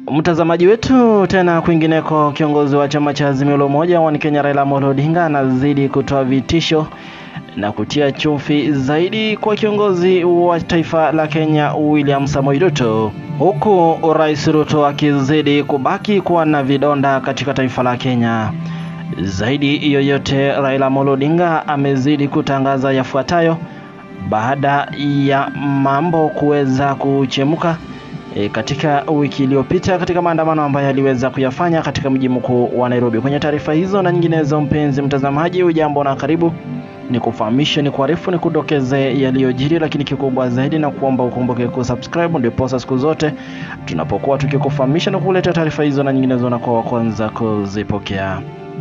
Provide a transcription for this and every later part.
Mtazamaji wetu, tena kwingineko, kiongozi wa chama cha Azimio la Umoja wa Kenya Raila Amolo Odinga anazidi kutoa vitisho na kutia chumvi zaidi kwa kiongozi wa taifa la Kenya William Samoei Ruto, huku Rais Ruto akizidi kubaki kuwa na vidonda katika taifa la Kenya. Zaidi yoyote, Raila Amolo Odinga amezidi kutangaza yafuatayo baada ya mambo kuweza kuchemuka E, katika wiki iliyopita katika maandamano ambayo aliweza kuyafanya katika mji mkuu wa Nairobi. Kwenye taarifa hizo na nyinginezo, mpenzi mtazamaji, ujambo na karibu, ni kufahamisha, ni kuarifu, ni kudokeze yaliyojiri, lakini kikubwa zaidi na kuomba ukumbuke kusubscribe, ndiposa siku zote tunapokuwa tukikufahamisha na kuleta taarifa hizo na nyinginezo na kwa wa kwanza kuzipokea.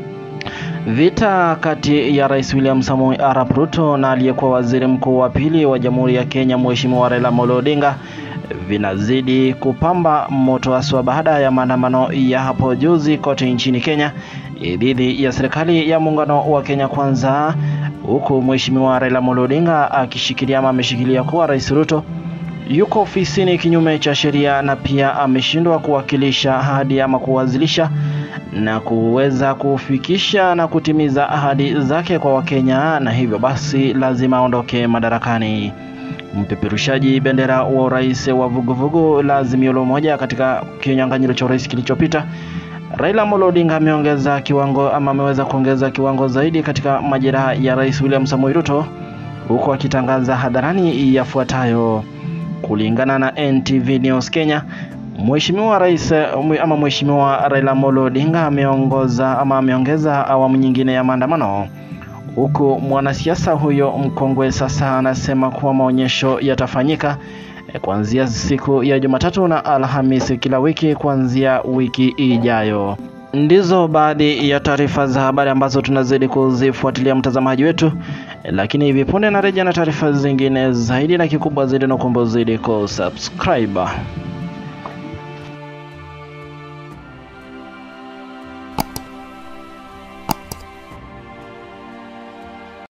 Vita kati ya Rais William Samoei Arap Ruto na aliyekuwa waziri mkuu wa pili wa Jamhuri ya Kenya Mheshimiwa Raila Amolo Odinga vinazidi kupamba moto haswa baada ya maandamano ya hapo juzi kote nchini Kenya dhidi ya serikali ya muungano wa Kenya Kwanza, huku Mheshimiwa Raila Amolo Odinga akishikilia ama ameshikilia kuwa Rais Ruto yuko ofisini kinyume cha sheria na pia ameshindwa kuwakilisha ahadi ama kuwazilisha na kuweza kufikisha na kutimiza ahadi zake kwa Wakenya, na hivyo basi lazima aondoke madarakani. Mpeperushaji bendera wa urais wa vuguvugu la Azimio la Umoja katika kinyang'anyiro cha urais kilichopita, Raila Amolo Odinga ameongeza kiwango ama ameweza kuongeza kiwango zaidi katika majeraha ya Rais William Samoei Ruto, huku akitangaza hadharani yafuatayo. Kulingana na NTV News Kenya, Mheshimiwa Rais ama Mheshimiwa Raila Amolo Odinga ameongoza ama ameongeza awamu nyingine ya maandamano huku mwanasiasa huyo mkongwe sasa anasema kuwa maonyesho yatafanyika kuanzia siku ya Jumatatu na Alhamisi kila wiki kuanzia wiki ijayo. Ndizo baadhi ya taarifa za habari ambazo tunazidi kuzifuatilia mtazamaji wetu, lakini hivi punde narejea na taarifa zingine zaidi, na kikubwa zaidi na kuomba zaidi kusubscribe.